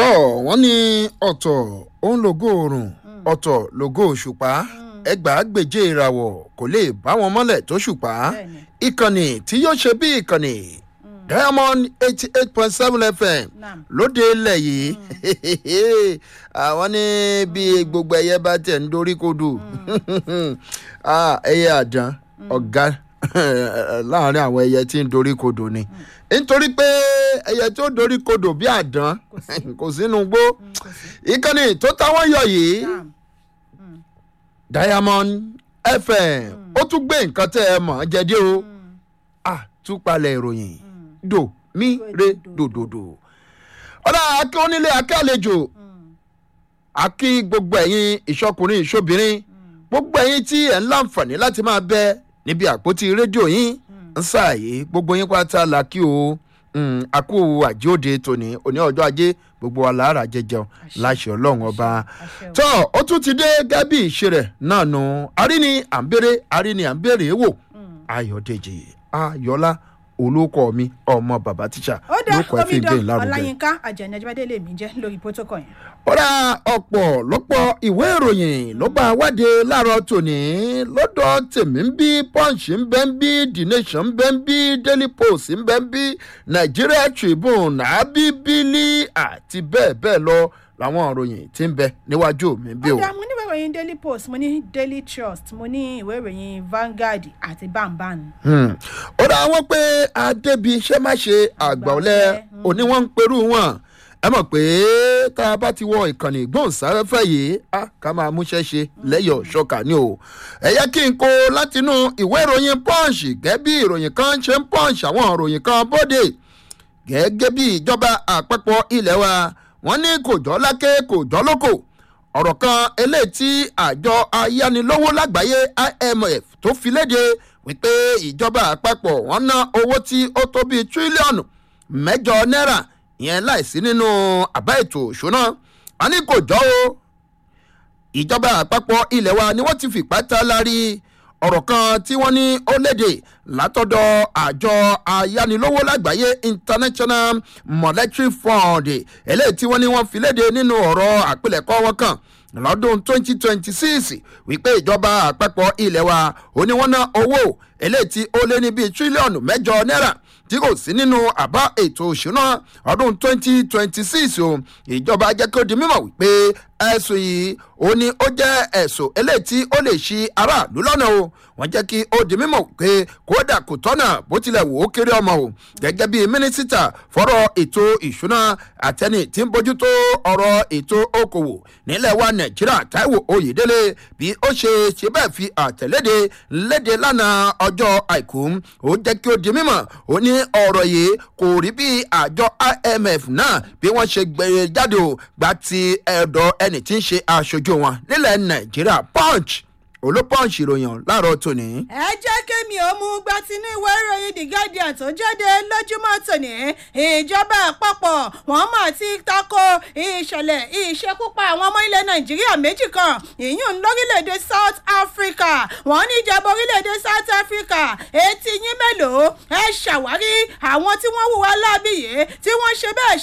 tọ́ wọ́n ní ọ̀tọ̀ òun lògo oòrùn ọ̀tọ̀ lògo òṣùpá ẹgbàágbèje ìràwọ̀ kò lè bá wọn mọ́lẹ̀ tó ṣùpá Bẹ́ẹ̀ni. ìkànnì tí yóò ṣe bí ìkànnì diamond eighty eight point seven fm Naam. lóde ilẹ̀ yìí àwọn ní bí gbogbo ẹyẹ bá tẹ̀ ń dorí kodò Ah, ẹyẹ àdán ọ̀gá láàrin àwọn ẹyẹ tí ń dorí kodò ni nítorí pé ẹyẹ tó dorí kodò bí àdán kò sínú gbó ìkànnì tó táwọn yọ yìí Naam. diamond fm ó tún gbé nǹkan tẹ́ ẹ mọ̀ ọ́ jẹ́dé o àtúpalẹ̀ ìròyìn dò mí re dòdòdò ọ̀dà akẹ́ onílé akẹ́ àlejò akí gbogbo ẹ̀yin ìṣọkùnrin ìṣobìnrin gbogbo ẹ̀yin tí ẹ̀ ń láǹfààní láti máa bẹ níbi àpótí rédíò yín ń sáàyè gbogbo yín pátá la kí o Mm, àkú àjíòde tòní òní ọjọ́ ajé gbogbo wa làárà jẹjẹun láṣẹ ọlọ́run ọba àṣẹ o. tọ́ ó tún ti dé gẹ́bí ìṣe rẹ̀ náà nù àríní à ń béèrè àríní à ń béèrè wò ayọ̀dèjì ayọ̀lá olóko mi ọmọ bàbá tíṣà ó dá lóko ẹ̀fín gbé omidan ìlàrúgẹ. ọláyínká àjẹnẹjẹbẹdẹ lèmi jẹ lórí protocol yẹn. ọ̀rá ọ̀pọ̀ lọ́pọ̀ ìwé ìròyìn ló bá wáde láàárọ̀ tòní lọ́dọ̀ tèmi ń bí punch ń bẹ́ ń bí the nation ń bẹ́ ń bí daily post ń bẹ́ ń bí nigeria tribune abibili àti bẹ́ẹ̀ bẹ́ẹ̀ lọ làwọn ìròyìn tí ń bẹ níwájú mi bí o. ó dá mo ní ìwé ìròyìn daily post mo ní daily trust mo ní ìwé ìròyìn vanguard àti bamban. Hmm. ó dá wọn pé adébí iṣẹ́ má ṣe àgbà ọ̀lẹ́ òní wọ́n ń perú wọn ẹ mọ̀ pé tá a bá ti wọ ìkànnì ìgbóhùnsáfẹ́fẹ́ yìí á ká máa múṣẹ́ ṣe lẹ́yọ̀ ṣọ́kà ni o ẹ yẹ kí n kó látinú ìwé ìròyìn punch gẹ́gẹ́ bí ìròyìn kan ṣe ń punch àwọn ìròyìn kan bóde gẹ́gẹ́ bí ìjọba àpapọ̀ ilé wa wọ́n ní kò jọ́ lákè kò jọ́ lóko ọ̀rọ̀ kan eléyìí tí àjọ ayánilówó lágbàáyé imf tó fi léde wípé ìjọba àpapọ̀ wọ́n ná owó tí ó tó bíi tírílíọ̀nù mẹ́jọ náírà ìyẹn láìsí nínú àbá ètò òṣùná wọn ní kò jọ́ o ìjọba àpapọ̀ ilẹ̀ wa ni wọ́n ti fìpá ta lárí ọ̀rọ̀ kan tí wọ́n ní ó léde látọ̀dọ̀ àjọ ayánilówó lágbàáyé international monetary fund eléyìí tí wọ́n ní wọ́n fi léde nínú ọ̀rọ̀ àpilẹ̀kọ wọn kan lọ́dún 2026 wípé ìjọba àpapọ̀ ilẹ̀ wa ó ní wọ́n ná owó eléyìí tí ó lé ní bíi tírílíọ̀nù mẹ́jọ náírà tí kò sí nínú àbá ètò òṣùná ọdún 2026 o ìjọba jẹ́ kí ó di mímọ̀ wípé ẹ̀sùn yìí ó ní ó jẹ́ ẹ̀sùn eléyìí tí ó lè ṣi aráàlú lọ́nà o wọ́n jẹ́ kí ó di mímọ̀ pé kódà kò tọ́nà bó tilẹ̀ wò ó kéré ọmọ o gẹ́gẹ́ bí mínísítà fọ́rọ̀ ètò ìṣúná àtẹni tí ń bójútó ọ̀rọ̀ ètò okòwò nílẹ̀ wa nàìjíríà táíwò oyèdélé bí ó ṣe ṣe bẹ́ẹ̀ fi àtẹ̀léde léde lánàá ọjọ́ àìkú ó jẹ́ kí ó di mímọ̀ ó ní ọ̀rọ̀ yìí kò rí bí àjọ imf náà bí wọ́n ṣe gbé jáde o gba ti ẹ̀dọ̀ ẹni tí ń ṣe aṣojú wọn nílẹ̀ nàìjíríà punch olópọ̀ǹsì ìròyìn láàárọ̀ tòní. ẹ jẹ́ kémi ò mú gba tinú ìwé ìròyìn the guardian tó jáde lójúmọ́ tòní ìjọba àpapọ̀ wọ́n mà ti tako ìṣẹ̀lẹ̀ ìṣekúpa àwọn ọmọ ilẹ̀ nàìjíríà méjì kan ìyún lórílẹ̀‐èdè south africa wọ́n ní ìjọba orílẹ̀‐èdè south africa etí yín mélòó ẹ ṣàwárí àwọn tí wọ́n hùwà láabi yìí tí wọ́n ṣe bẹ́ẹ̀